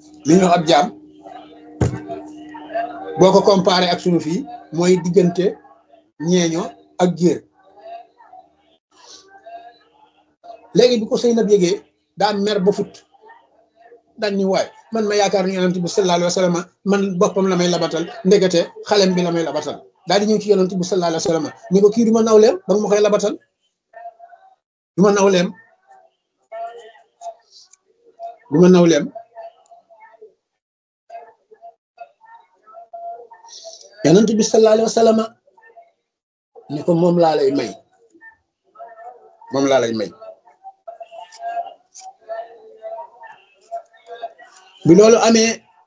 li ñu ab jaam boo ko comparé ak sunu fii mooy diggante ñeeño ak jéer léegi bi ko sëy nab yégee daa mer ba fut daan ni waay man ma yaakaar ni yonent bi sallallahu alayhi wa sallam man boppam la may labatal ndekete xalem bi la may labatal daal di ñëw ci yonent bi sallallahu alayhi wa sallam ni ko kii du ma nawleem ba nga ma koy labatal du ma nawleem du ma nawleem yonent bi sallallahu alayhi wa sallam ni ko moom laa lay may moom laa lay may bi loolu amee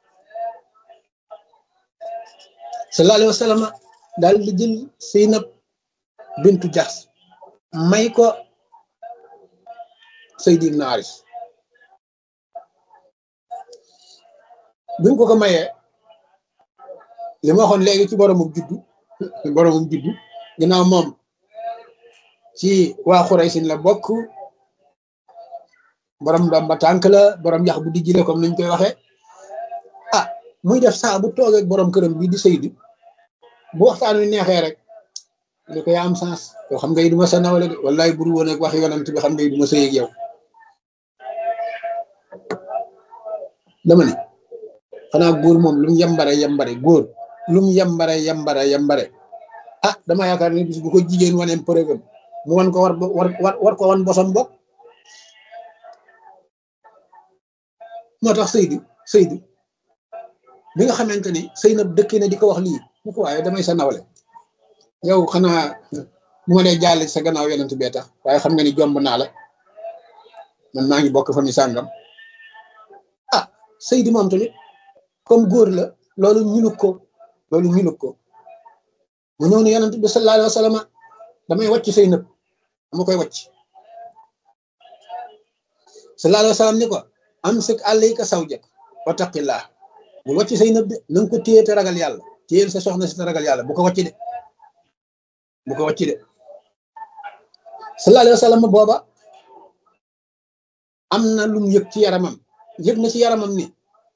sallallahu alayhi wa sallam daal di jël Seynab bintu Jaxs may ko Seydi ibn Haris bi mu ko ko mayee li ma waxoon léegi ci boromum juddu boromum juddu ginnaaw moom ci waa Xuraysin la bokk borom doom ba tànk la borom yax bu dijji la comme nuñ koy waxee ah muy def saa bu toogee ak borom këram bii di Seydi bu waxtaan wi neexee rek li ko yaa am sens yow xam nga yi duma sa nawle de wallaay buru woon ak waxi yonent bi xam nga yi duma sëy ak yow dama ne xanaa góor moom lu mu yambare yambare góor lu mu yambare yambare yambare ah dama yaakaar ne bis bu ko jigéen waneem preuve mu wan ko war war war ko wan bosam bokk moo tax Seydi Seydi bi nga xamante ni Seynab dëkkee na di ko wax lii mu ko waaye damay sa nawle yow xanaa bu ma dee jàll sa gannaaw yonent bee tax waaye xam nga ni jomb naa la man maa ngi bokk fa mi sàngam ah Seydi moom tamit comme góor la loolu ñuluk ko loolu ñuluk ko mu ñëw ne yonent bi sallallahu alayhi wa sallam damay wàcc Seynab dama koy wàcc sallallahu alayhi wa sallam ni ko amsik alayka zawjak wa taqillah bul wàcc Seynab de na nga ko téye te ragal yàlla téyel sa soxna si te ragal yàlla bu ko wàcc de bu ko wàcc de sallallahu alayhi wa sallam booba am na lu mu yëg ci yaramam yëg na ci yaramam ni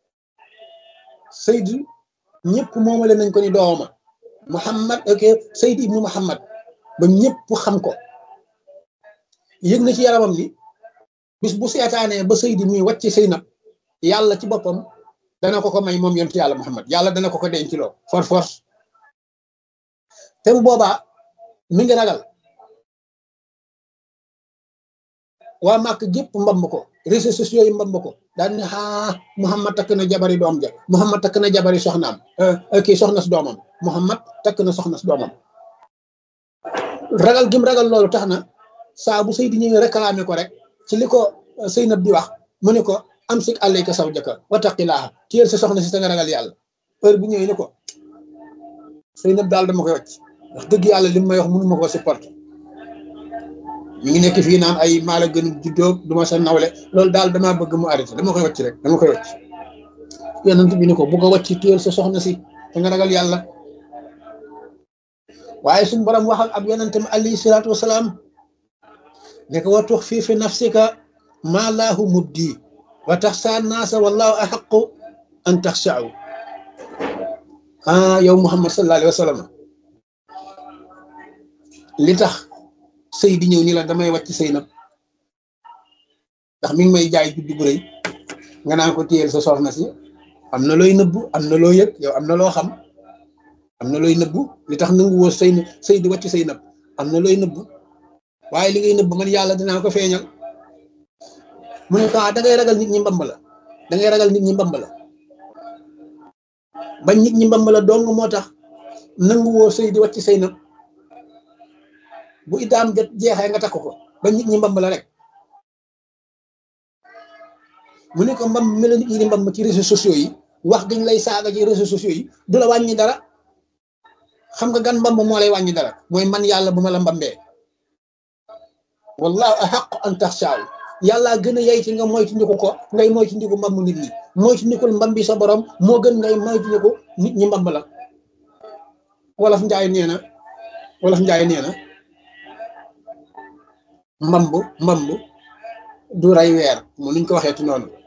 Seydi ñëpp moomale nañ ko ni dooma Muhammad ok Seydi ibnu Muhammad ba ñëpp xam ko yëg na ci yaramam ni bis bu seetaanee ba Seydi muy wàcc Seynab yàlla ci boppam dana ko ko may moom yonent yàlla Muhammad yàlla dana ko ko denc loo for force te bu boobaa mi ngi ragal waa màkk gépp mbamb ko réseaux sociaux yi mbamb ko daal ne ah Muhammad takk na jabari doom ja Muhammad takk na jabari soxnaam kii soxna si doomam Muhammad takk na soxna si doomam ragal gim ragal loolu tax na saa bu Seydi ñëwee réclamé ko rek ci li ko Seynab di wax mu ne ko am sik alayka zawjaka wa taqilaaha téyel sa soxna si sa nga ragal yàlla heure bu ñëwee ni ko Seynab daal dama koy wàcc wax dëgg yàlla li mu may wax mënu ma koo supporter mi ngi nekk fii naan ay maala gën juddoo du ma sa nawle loolu daal damaa bëgg mu arrêté dama koy wàcc rek dama koy wàcc yonent bi ni ko bu ko wàcc téyel sa soxna si te nga ragal yàlla waaye suñu borom waxal ab yonentam alayhi salaatu wasalaam ne ko wa tux fii fi nafsika maa laahu mubdi wa taxsa naasa wallahu axaqu an taxsaaw ah yow Muhammad sallallahu alayhi wa sallam li tax sëy di ñëw ni la damay wàcc sëy nag ndax mi ngi may jaay juddu bu rëy nga naan ko téyel sa soxna si am na looy nëbbu am na loo yëg yow am na loo xam am na looy nëbbu li tax nangu woo sëy sëy di wàcc sëy nag am na looy nëbbu waaye li ngay nëbbu man yàlla dinaa ko feeñal mu ne ko da ngay ragal nit ñi mbamb la da ngay ragal nit ñi mbamb la bañ nit ñi mbamb la dong moo tax nangu woo sëy di wàcc sëy nag bu idaam jot jeexee nga takk ko ba nit ñi mbamb la rek mu ne ko mbamb mi la nit ñi di mbamb ci réseaux sociaux yi wax gañ lay saaga ci réseaux sociaux yi du la wàññi dara xam nga gan mbamb moo lay wàññi dara mooy man yàlla bu ma la mbambee wallahu ahaqu an taxshaaw yàlla gën a yey ci nga moytu ndiku ko ngay moytu ndiku mbamb nit ñi moytu ndikul mbambi sa borom moo gën ngay moytu ndiku nit ñi mbamb la wolof njaay nee na wolof njaay nee na mbamb mbamb du rey weer mu nuñ ko waxee ci noonu